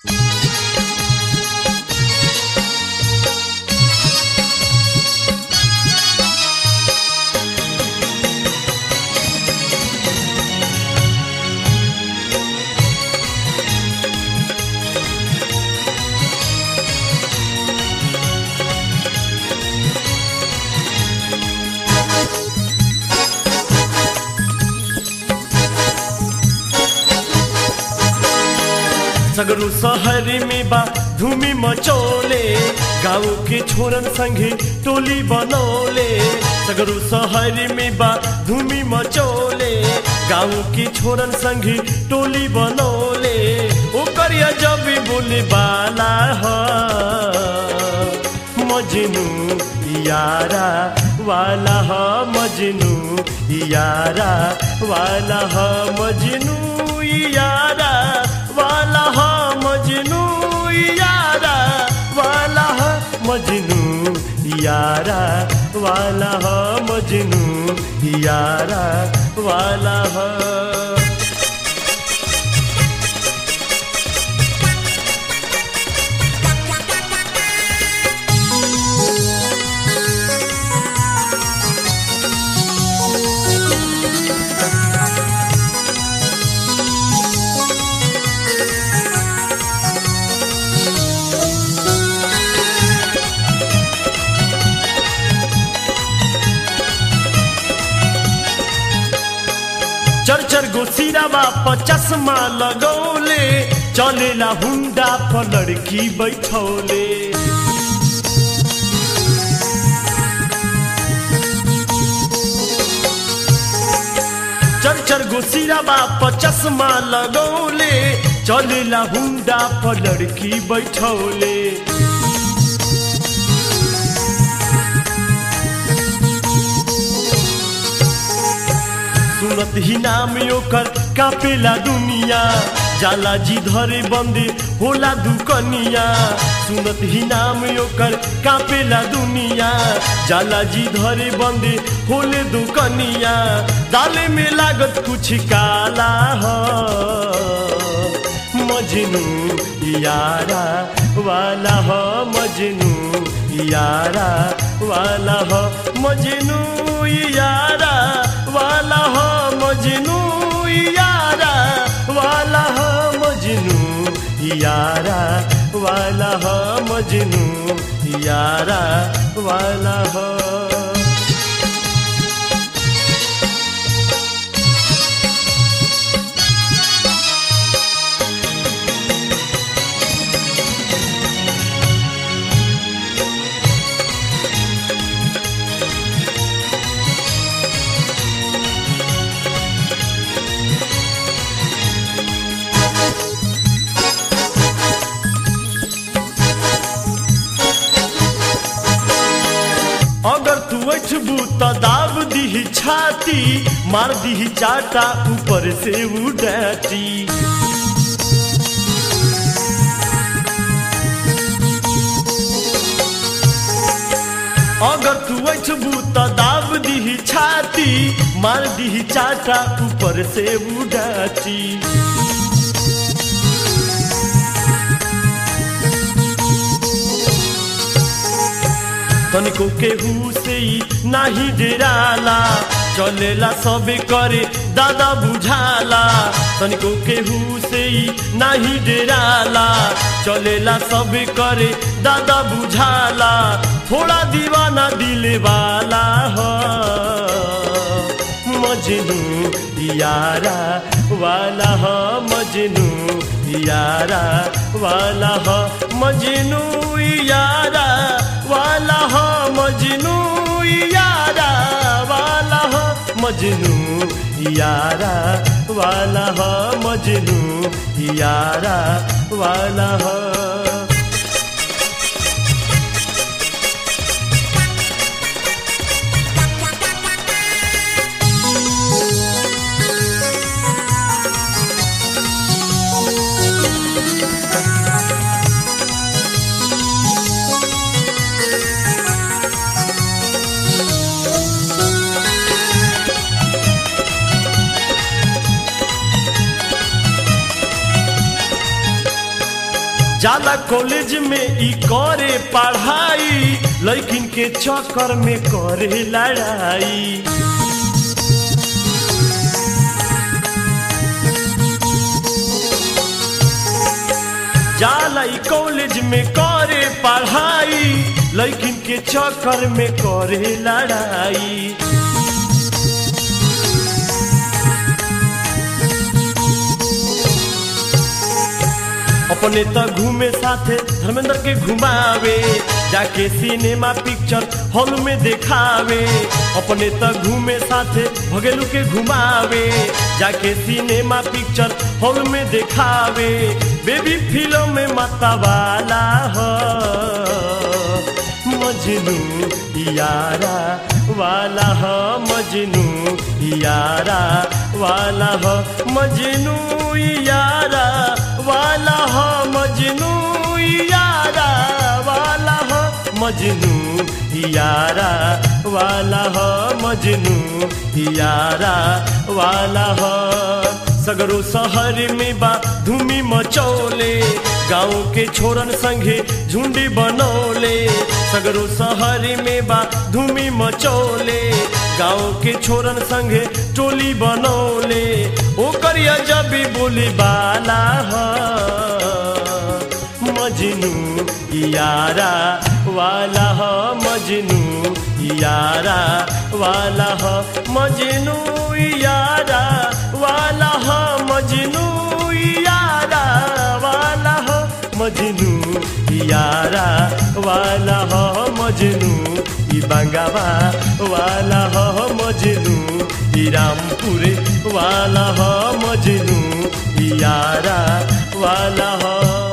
सगरू शहर में बा धूमी मचोले गाँव के छोरन संगे टोली बनौले सगरू शहर में बा धूमी मचोले गाँव के छोरन संगे टोली बनौले ओकर जब बोले बाला ह मजनू यारा वाला ह मजनू यारा वाला ह मजनू यारा वाला ह मजनू यारा वाला ह मजनू यारा वाला ह मजनू यारा वाला ह चर चर गो सिरावा पर चश्मा लगौले चलेला हुंडा पर लड़की बैठौले चर चर गो सिरावा पर चश्मा लगौले चलेला हुंडा पर लड़की बैठौले सुनत ही नाम ओकर कापेला दुनिया जाला जी धरे बंदे होला दुकनिया सुनत ही नाम ओकर कापेला दुनिया जाला जी धरे बंदे होले दुकनिया दाले में लागत कुछ काला ह मजनू यारा वाला ह मजनू यारा वाला ह मजनू यारा वाला ह मजनू यारा वाला ह मजनू यारा वाला ह मजनू यारा वाला ह अगर तू अठबू तो दाब दी छाती मार दी चाटा ऊपर से उड़ाती अगर तू अठबू तो दाब दी छाती मार दी चाटा ऊपर से उड़ाती तनिको केहू से ही नाही डेराला चलेला सबे करे दादा बुझाला तनिको केहू से ही नाही डेराला चलेला सबे करे दादा बुझाला थोड़ा दीवाना दिले वाला ह मजनू यारा वाला ह मजनू यारा वाला ह मजनू यारा वाला ह मजनू यारा वाला ह मजनू यारा वाला ह मजनू यारा वाला ह जाला कॉलेज में ई करे पढ़ाई लड़किन के चक्कर में करे लड़ाई जाला ई कॉलेज में करे पढ़ाई लड़किन के चक्कर में करे लड़ाई अपने त घूमे साथे धर्मेंद्र के घुमावे जाके सिनेमा पिक्चर हॉल में देखावे अपने त घूमे साथे भगेलू के घुमावे जाके सिनेमा पिक्चर हॉल में देखावे बेबी फिल्म में माता वाला हो मजनू यारा वाला हो मजनू यारा वाला हो मजनू यारा वाला हो मजनू यारा वाला हो मजनू यारा वाला हो मजनू यारा वाला हो सगरो शहर में बा धूमी मचौले गाँव के छोरन संगे झुंडी बनौले सगरो शहर में बा धूमी मचौले गाँव के छोरन संगे टोली बनौले ओकर जब बोली बाला ह मजनू यारा वाला ह मजनू यारा वाला ह मजनू यारा वाला ह मजनू यारा वाला ह मजनू यारा वाला ह मजनू ई बंगावा वाला ह मजनू ई रामपुरे वाला ह मजनू ई यारा वाला ह